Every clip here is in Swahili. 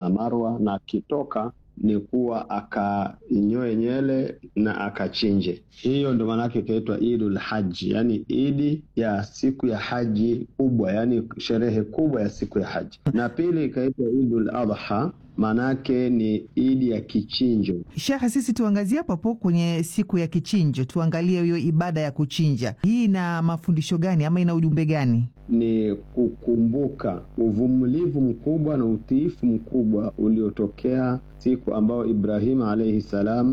na Marwa, na akitoka ni kuwa akanyoe nyele na akachinje. Hiyo ndo maanake ikaitwa Idul Haji, yani idi ya siku ya haji kubwa, yani sherehe kubwa ya siku ya haji. Na pili ikaitwa Idul Adha, maanake ni idi ya kichinjo. Shekhe, sisi tuangazie hapo hapo kwenye siku ya kichinjo, tuangalie hiyo ibada ya kuchinja. Hii ina mafundisho gani ama ina ujumbe gani? Ni kukumbuka uvumilivu mkubwa na utiifu mkubwa uliotokea siku ambayo Ibrahimu alaihi salam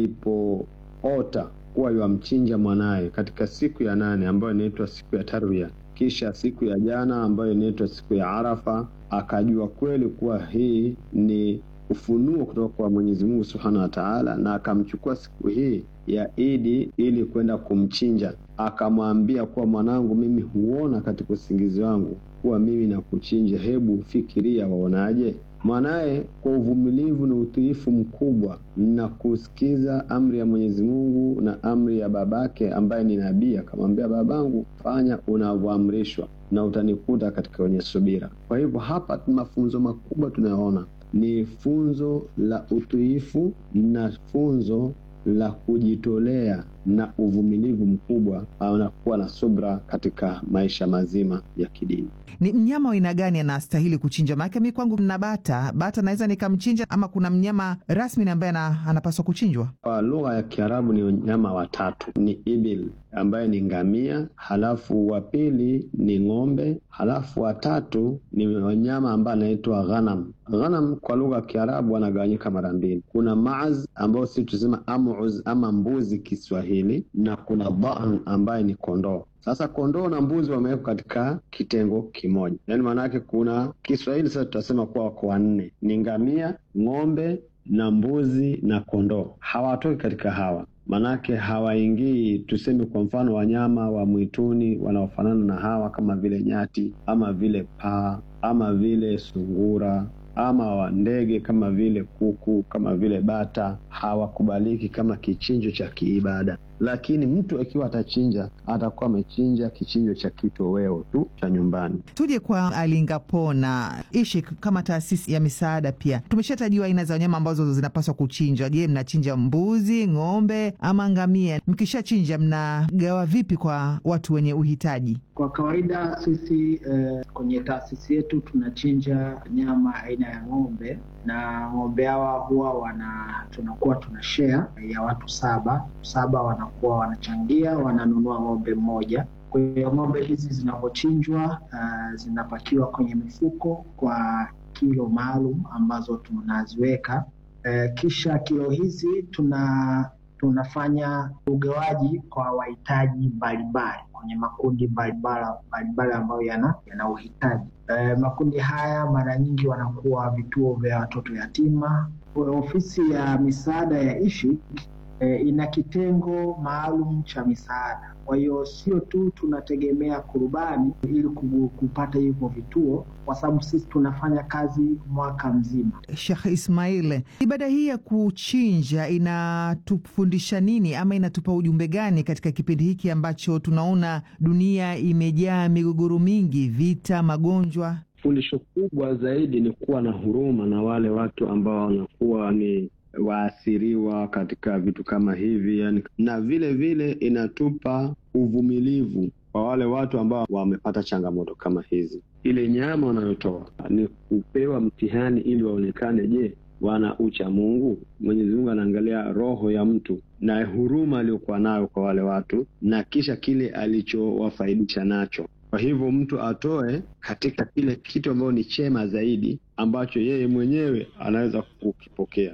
alipoota kuwa yamchinja mwanaye katika siku ya nane ambayo inaitwa siku ya Tarwiya, kisha siku ya jana ambayo inaitwa siku ya Arafa, akajua kweli kuwa hii ni ufunuo kutoka kwa Mwenyezi Mungu Subhanahu wa Ta'ala, na akamchukua siku hii ya Idi ili kwenda kumchinja. Akamwambia kuwa mwanangu, mimi huona katika usingizi wangu kuwa mimi nakuchinja, hebu fikiria, waonaje? Mwanaye kwa uvumilivu na utiifu mkubwa na kusikiza amri ya Mwenyezi Mungu na amri ya babake ambaye ni nabii, akamwambia babangu, fanya unavyoamrishwa na utanikuta katika wenye subira. Kwa hivyo hapa mafunzo makubwa tunayoona ni funzo la utiifu na funzo la kujitolea na uvumilivu mkubwa na kuwa na subra katika maisha mazima ya kidini. Ni mnyama wa aina gani anastahili kuchinja? Maanake mi kwangu na bata bata naweza nikamchinja, ama kuna mnyama rasmi ambaye anapaswa kuchinjwa? Kwa lugha ya Kiarabu ni wanyama watatu, ni ibil ambaye ni ngamia, halafu wa pili ni ng'ombe, halafu watatu ni wanyama ambaye anaitwa ghanam. Ghanam kwa lugha ya Kiarabu wanagawanyika mara mbili, kuna maaz ambao si tusema amuz ama mbuzi Kiswahili, na kuna dhan ambaye ni kondoo. Sasa kondoo na mbuzi wamewekwa katika kitengo kimoja, yaani maana yake kuna Kiswahili sasa tutasema kuwa wako wanne, ni ngamia, ng'ombe na mbuzi na kondoo. Hawatoki katika hawa manake hawaingii, tuseme kwa mfano wanyama wa mwituni wanaofanana na hawa kama vile nyati ama vile paa ama vile sungura ama wa ndege kama vile kuku kama vile bata hawakubaliki kama kichinjo cha kiibada. Lakini mtu akiwa atachinja atakuwa amechinja kichinjo cha kitoweo tu cha nyumbani. Tuje kwa Alingapo na ishi kama taasisi ya misaada, pia tumeshatajiwa aina za wanyama ambazo zinapaswa kuchinjwa. Je, mnachinja mbuzi, ng'ombe ama ngamia? Mkishachinja mnagawa vipi kwa watu wenye uhitaji? Kwa kawaida sisi eh, kwenye taasisi yetu tunachinja nyama aina ya ng'ombe na ng'ombe hawa huwa wana tunakuwa tuna share ya watu saba saba, wanakuwa wanachangia, wananunua ng'ombe mmoja. Kwa hiyo ng'ombe hizi zinapochinjwa, uh, zinapakiwa kwenye mifuko kwa kilo maalum ambazo tunaziweka. Uh, kisha kilo hizi tuna tunafanya ugawaji kwa wahitaji mbalimbali kwenye makundi mbalimbali ambayo yana yana uhitaji. E, makundi haya mara nyingi wanakuwa vituo vya watoto yatima. Ofisi ya misaada ya ISHIK e, ina kitengo maalum cha misaada. Kwa hiyo sio tu tunategemea kurubani ili kupata hivyo vituo, kwa sababu sisi tunafanya kazi mwaka mzima. Sheikh Ismail, ibada hii ya kuchinja inatufundisha nini ama inatupa ujumbe gani katika kipindi hiki ambacho tunaona dunia imejaa migogoro mingi, vita, magonjwa? Fundisho kubwa zaidi ni kuwa na huruma na wale watu ambao wanakuwa ni waathiriwa katika vitu kama hivi yani, na vile vile inatupa uvumilivu kwa wale watu ambao wamepata changamoto kama hizi. Ile nyama wanayotoa ni kupewa mtihani ili waonekane, je, wana ucha Mungu? Mwenyezi Mungu anaangalia roho ya mtu na huruma aliyokuwa nayo kwa wale watu, na kisha kile alichowafaidisha nacho. Kwa hivyo mtu atoe katika kile kitu ambacho ni chema zaidi ambacho yeye mwenyewe anaweza kukipokea.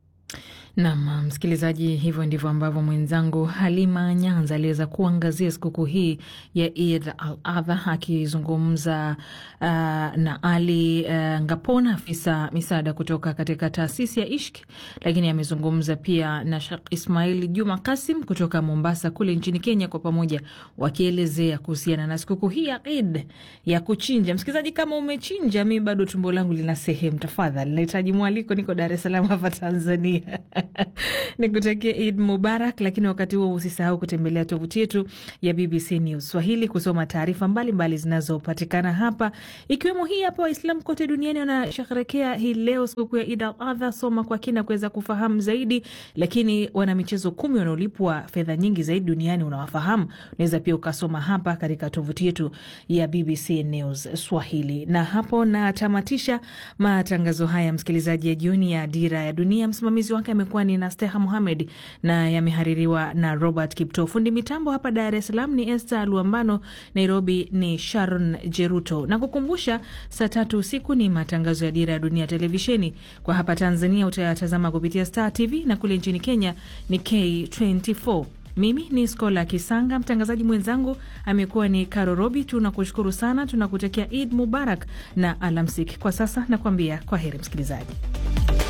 Nam msikilizaji, hivyo ndivyo ambavyo mwenzangu Halima Nyanza aliweza kuangazia sikukuu hii ya Eid al Adha akizungumza uh, na Ali uh, Ngapona, afisa misaada kutoka katika taasisi ya Ishk, lakini amezungumza pia na Shekh Ismail Juma Kasim kutoka Mombasa kule nchini Kenya, kwa pamoja wakielezea kuhusiana na sikukuu hii ya Eid ya kuchinja. Msikilizaji, kama umechinja, mi bado tumbo langu lina sehemu, tafadhali nahitaji mwaliko, niko Dar es Salaam hapa Tanzania Nikutakia Id Mubarak, lakini wakati huo usisahau kutembelea tovuti yetu ya BBC News Swahili kusoma taarifa mbalimbali zinazopatikana hapa, ikiwemo hii hapa. Waislamu kote duniani wanasherehekea hii leo sikukuu ya Id al Adha. Soma kwa kina kuweza kufahamu zaidi, lakini wana michezo kumi wanaolipwa fedha nyingi zaidi duniani unawafahamu? Unaweza pia ukasoma hapa katika tovuti yetu ya BBC News Swahili. Na hapo natamatisha matangazo haya, msikilizaji, ya jioni ya Dira ya Dunia. Msimamizi wake amekuwa ni Nasteha Muhamed na yamehaririwa na Robert Kipto. Fundi mitambo hapa Dar es Salaam ni Esther Luambano, Nairobi ni Sharon Jeruto. Na kukumbusha, saa tatu usiku ni matangazo ya Dira ya Dunia televisheni. Kwa hapa Tanzania utayatazama kupitia Star TV na kule nchini Kenya ni K24. Mimi ni Skola Kisanga, mtangazaji mwenzangu amekuwa ni Karo Robi. Tunakushukuru sana, tunakutakia Id Mubarak na alamsik. Kwa sasa nakuambia kwa heri msikilizaji.